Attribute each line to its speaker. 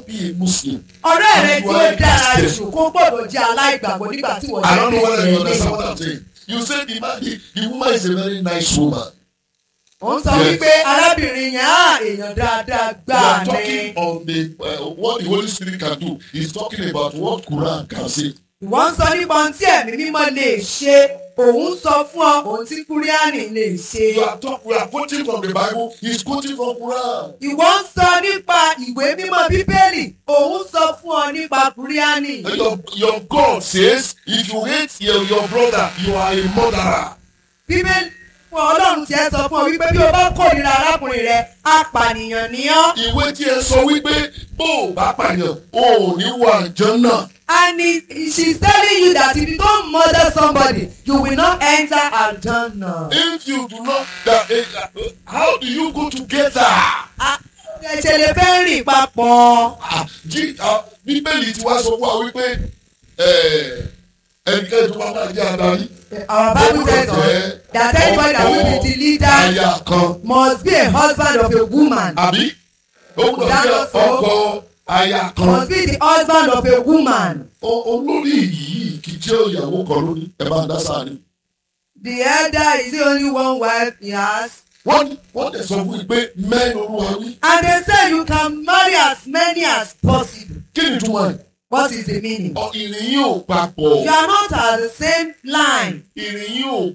Speaker 1: be a Muslim.
Speaker 2: ọ̀rẹ́ rẹ
Speaker 1: And
Speaker 2: tí
Speaker 1: you
Speaker 2: ó
Speaker 1: are a
Speaker 2: dára
Speaker 1: Christian.
Speaker 2: jù kó gbọ́dọ̀ jẹ́ aláìgbàgbọ́ nígbà tí wọ́n
Speaker 1: I don't know whether you
Speaker 2: Kristiẹni.
Speaker 1: understand what I'm saying. You say the man, the, the woman is a very nice woman.
Speaker 2: ó ń sọ
Speaker 1: Yes.
Speaker 2: wípé arábìnrin yẹn á èèyàn dáadáa
Speaker 1: We
Speaker 2: gbà
Speaker 1: are
Speaker 2: ní.
Speaker 1: talking on the uh, what the Holy Spirit can do. He's talking about what Quran can say.
Speaker 2: ìwọ ń sọ nípa ohun tí ẹ̀mí mímọ́ lè ṣe òun sọ fún ọ ohun tí kúríánì lè ṣe.
Speaker 1: You are talk, we are quoting from the Bible. He's quoting from Quran.
Speaker 2: ìwọ ń sọ nípa ìwé mímọ́ bíbélì òun sọ fún ọ nípa kúríánì.
Speaker 1: And Your, your God says, if you hate your, your brother, you are a murderer.
Speaker 2: bíbélì fún ọlọ́run tí ẹ sọ fún ọ wípé bí o bá kórìíra arákùnrin rẹ apànìyàn ni ọ́.
Speaker 1: Ìwé tí ẹ sọ wípé bó o bá pààyàn, o ò ní wà jẹ́ náà.
Speaker 2: and he, she's telling you that if you don't murder somebody you will not enter Al-Jannah.
Speaker 1: If you do not, that, uh, how do you go together?
Speaker 2: Ah, ẹ ṣe lè fẹ́ rìn papọ̀.
Speaker 1: Ah, jí- ah, Bíbélì ti wá sọ fún wa wípé eh, ẹnikẹ́ni tó bá máa jẹ́ adarí.
Speaker 2: our bible tells us that anybody that will be the leader
Speaker 1: Aya kan.
Speaker 2: must be a husband of a woman.
Speaker 1: Àbí? Ó gbọ́dọ̀ jẹ́ ọkọ aya kan.
Speaker 2: must be the husband of a woman.
Speaker 1: O- Olórí yìí kì í jẹ́ ìyàwó kan lórí. Ẹ bá ń dá sáà ni.
Speaker 2: the elder is the only one wife he has.
Speaker 1: Wọ́n wọ́n tẹ̀ sọ fún mi pé mẹ́rin olúwa wí.
Speaker 2: and they say you can marry as many as possible.
Speaker 1: Kí ni túmọ̀ ẹ̀?
Speaker 2: what is the meaning.
Speaker 1: Ọ, Ìrìn yìí ò papọ̀.
Speaker 2: you are not at the same line.
Speaker 1: Ìrìn yìí ò